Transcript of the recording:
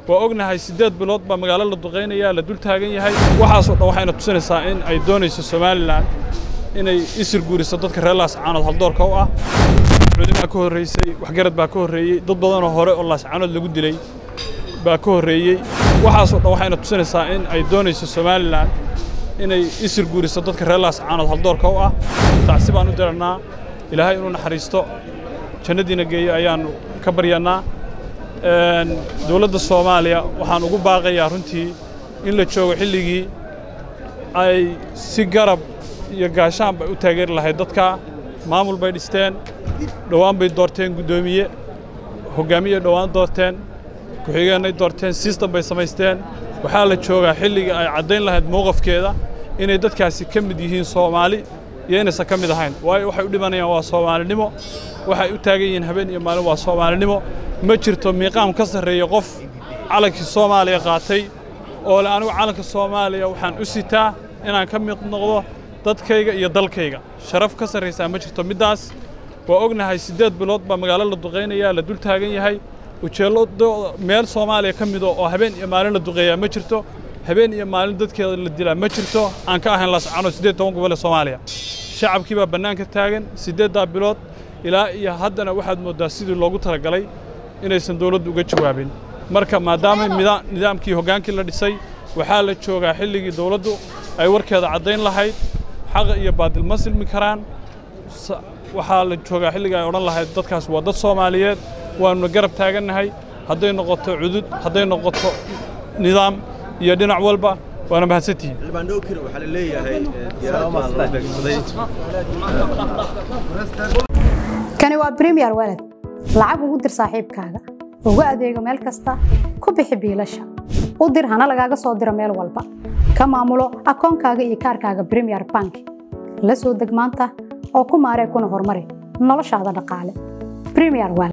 waa ognahay siddeed bilood baa magaalo la duqaynaya la dul taagan yahay waxaasoo dhan waxayna tusinaysaa in ay doonayso somalilan inay isir guuriso dadka reer laascaanood haldoorka u ah culimaa ka horraysay waxgarad baa ka horreeyey dad badanoo hore oo laascaanood lagu dilay baa ka horreeyey waxaasoo dhan waxayna tusinaysaa in ay doonayso somalilan inay isir guuriso dadka reer laascaanood haldoorka u ah tacsi baan u dirannaa ilaahay inuu naxariisto jannadiina geeyo ayaannu ka baryannaa dowladda soomaaliya waxaan ugu baaqayaa runtii in la joogo xilligii ay si garab iyo gaashaan bay u taageeri lahayd dadka maamul bay dhisteen dhowaan bay doorteen guddoomiye hoggaamiyey dhowaan doorteen ku-xigeenay doorteen sistem bay samaysteen waxaa la joogaa xilligii ay caddayn lahayd mowqafkeeda inay dadkaasi ka mid yihiin soomaali iyo inaysan ka mid ahayn waayo waxay u dhimanayaan waa soomaalinimo waxay u taagan yihiin habeen iyo maalin waa soomaalinimo ma jirto miiqaam ka sarreeya qof calankii soomaaliya qaatay oo le anigu calanka soomaaliya waxaan u sitaa inaan ka mid noqdo dadkayga iyo dalkayga sharaf ka sarraysaa ma jirto middaas waa ognahay siddeed bilood baa magaalo la duqaynaya la dul taagan yahay ujeeddooda meel soomaaliya ka mido oo habeen iyo maalin la duqeeyaa ma jirto habeen iyo maalin dadkeeda la dilaa ma jirto aan ka ahayn laascaanood siddeed toban gobol ee soomaaliya shacabkii baa bannaanka taagan siddeeddaa bilood ilaa iyo haddana waxaad mooddaa sidii loogu talagalay inaysan dawladdu uga jawaabin marka maadaama nidaamkii hoggaankii la dhisay waxaa la joogaa xilligii dawladdu ay warkeeda caddayn lahayd xaqa iyo baadil ma silmi karaan waxaa la joogaa xilligii ay odhan lahayd dadkaas waa dad soomaaliyeed waanuna garab taagannahay hadday noqoto cudud hadday noqoto nidaam iyo dhinac walba waana mahadsantihiin xildhibaandhookir waxaa la leeyahay diyaaradaha la beegsaday kani waa bremiyer walad lacag ugu dir saaxiibkaaga ugu adeego meel kasta ku bixi biilasha u dir hana lagaaga soo diro meel walba ka maamulo akoonkaaga iyo kaarkaaga bremiyer bank la soo deg maanta oo ku maaree kuna horumari noloshaada dhaqaale bremiyer walad